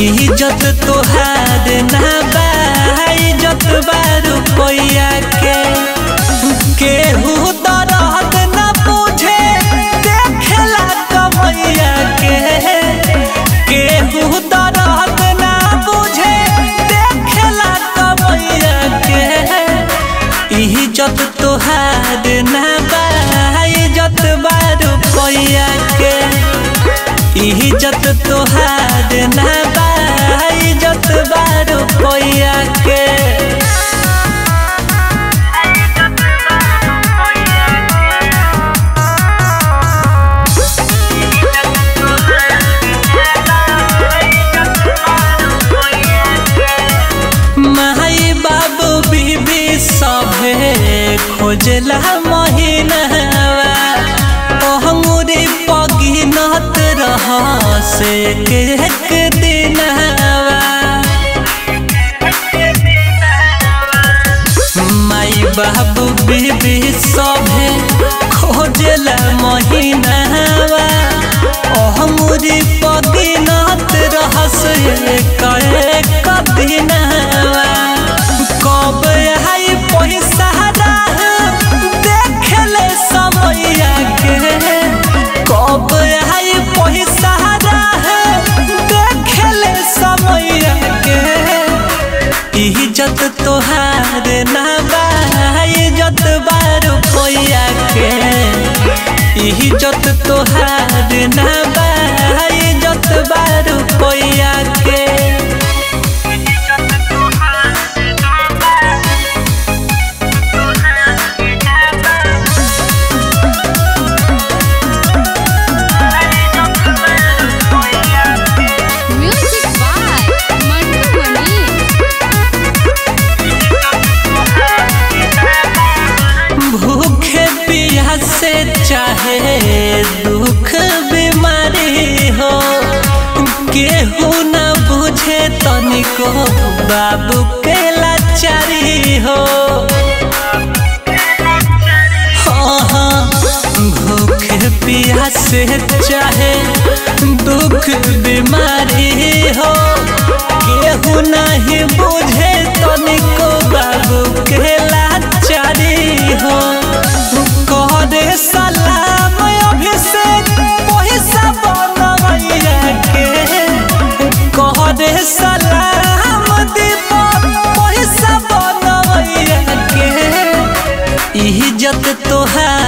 इज्जत तोहार ना बा इज्जत बा रुपया के केहू दरद ना बुझे देखेला कमैया के केहू दरद ना बुझे देखेला कमैया के इज्जत तोहार ना बा इज्जत बा रुपया के इज्जत तोहार ना बा इज्जत बा रुपया के माई बाबू बीबी सभे खोजला महीनावा ओहमुरी पगिनत रह से एक दिनवा माई बाबू बीबी सभे खोजला महीनावा ओहमुरी पगिनत रह से एक एक दिनवा कब आई पैसा देखले समैया के कब आई पैसा देखले समैया के इज्जत तोहार ना बा इज्जत बा रुपया के इज्जत तोहार ना बा इज्जत बा रुपया के Music by Mantu Mani. भूखे प्यासे चाहे दुख बीमारी हो केहू न बुझे तनिको बाबू के लाचारी हो हाँ हाँ भूखे प्यासे चाहे दुख बीमारी हो केहू नहीं बुझे तनिको बाबू के लाचारी हो करे सलाम अभिषेक पैसा बनवैया के करे सलाम दीपक पैसा बनवैया के इज्जत तोहार